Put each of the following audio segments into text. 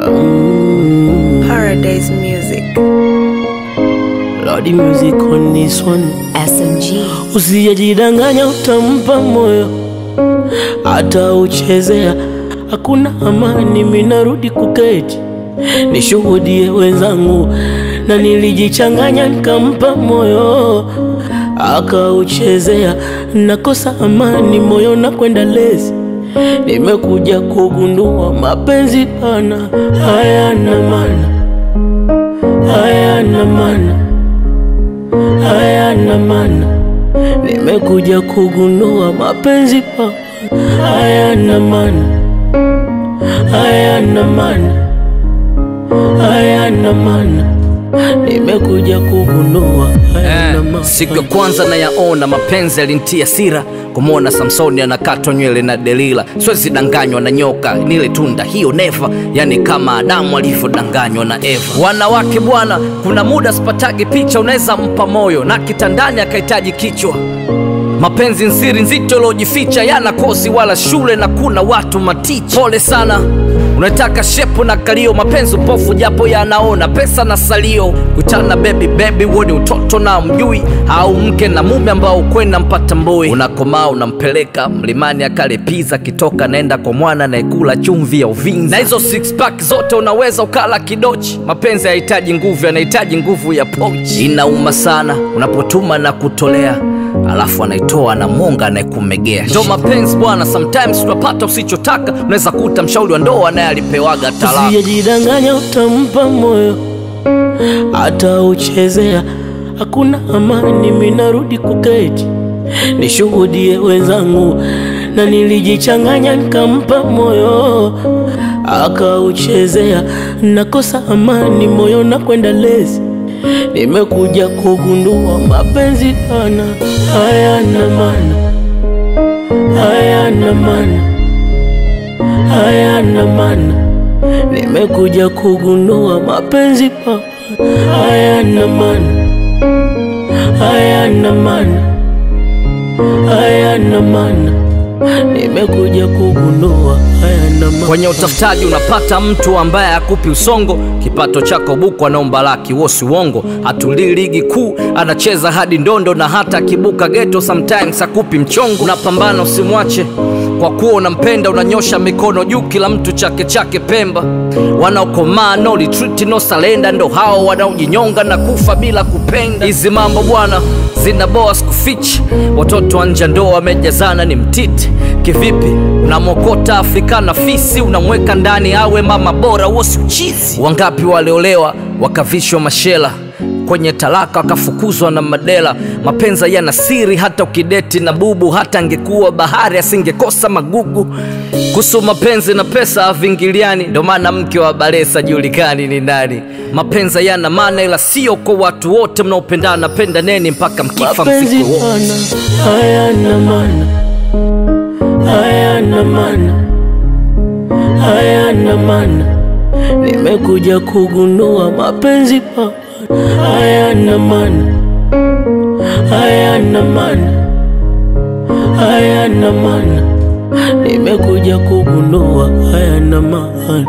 Paradise Music. Lordy music on this one. SMG. Usijidanganya, utampa moyo hata uchezea, hakuna amani. Minarudi kuketi nishuhudie wenzangu, na nilijichanganya nikampa moyo akauchezea, nakosa amani moyo na kwenda lezi. Nimekuja kugundua mapenzi pana hayana maana, hayana maana, hayana maana. Nimekuja kugundua mapenzi pa hayana maana, hayana maana, hayana maana. Nimekuja kugundua hayana maana. Siku ya kwanza nayaona mapenzi yalintia sira, kumwona Samsoni anakatwa nywele na Delila. Siwezi danganywa na nyoka, nile tunda hiyo neva, yani kama Adamu alivyodanganywa na Eva. Wanawake bwana, kuna muda sipatagi picha, unaweza mpa moyo na kitandani akahitaji kichwa mapenzi nsiri nzito iliojificha yana kosi wala shule na kuna watu maticha pole sana unataka shepu na kalio mapenzi upofu japo yanaona pesa na salio kutana bebi bebi huo ni utoto na mjui au mke na mume ambao kwenda mpata mboi unakomaa unampeleka mlimani akale piza kitoka naenda kwa mwana anayekula chumvi ya uvinzi na hizo six pack zote unaweza ukala kidochi mapenzi hayahitaji nguvu yanahitaji nguvu ya pochi inauma sana unapotuma na kutolea alafu anaitoa na monga anayekumegea ndo mapenzi bwana sometimes tunapata usichotaka unaweza kuta mshauri wa ndoa naye alipewaga talaka Usijidanganya, utampa moyo hata uchezea, hakuna amani. Minarudi kuketi nishuhudie wenzangu, na nilijichanganya nikampa moyo akauchezea, nakosa amani moyo na kwenda lezi. Nimekuja kugundua mapenzi pana hayana maana, hayana maana, hayana maana. Nimekuja kugundua mapenzi pa hayana maana, hayana maana, hayana maana. Nimekuja kugundua hayana maana. kwenye utafutaji unapata mtu ambaye akupi usongo kipato chako buku anaomba laki wosi uongo hatulii ligi kuu anacheza hadi ndondo na hata akibuka geto sometimes akupi mchongo unapambana usimwache kwa kuwa unampenda unanyosha mikono juu kila mtu chake chake pemba wanaokomaa no retreat no salenda ndo hao wanaojinyonga na kufa bila kupenda hizi mambo bwana zinaboa sikufichi watoto wa nje ndo wamejazana ni mtiti kivipi unamwokota afrika na fisi unamweka ndani awe mama bora wosi uchizi wangapi waliolewa wakavishwa mashela kwenye talaka wakafukuzwa na madela mapenza yana siri hata ukideti na bubu hata angekuwa bahari asingekosa magugu kuhusu mapenzi na pesa havingiliani ndo maana mke wa balesa julikani ni nani mapenza yana maana ila sio kwa watu wote mnaopendana penda neni mpaka mkifa mapenzi msiku wote pana hayana maana, hayana maana, hayana maana. Nimekuja kugundua mapenzi pana hayana maana, hayana maana, hayana maana. Nimekuja kugundua hayana maana.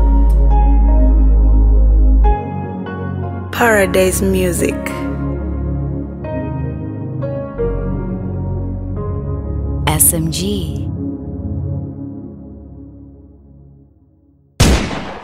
Paradise Music. SMG.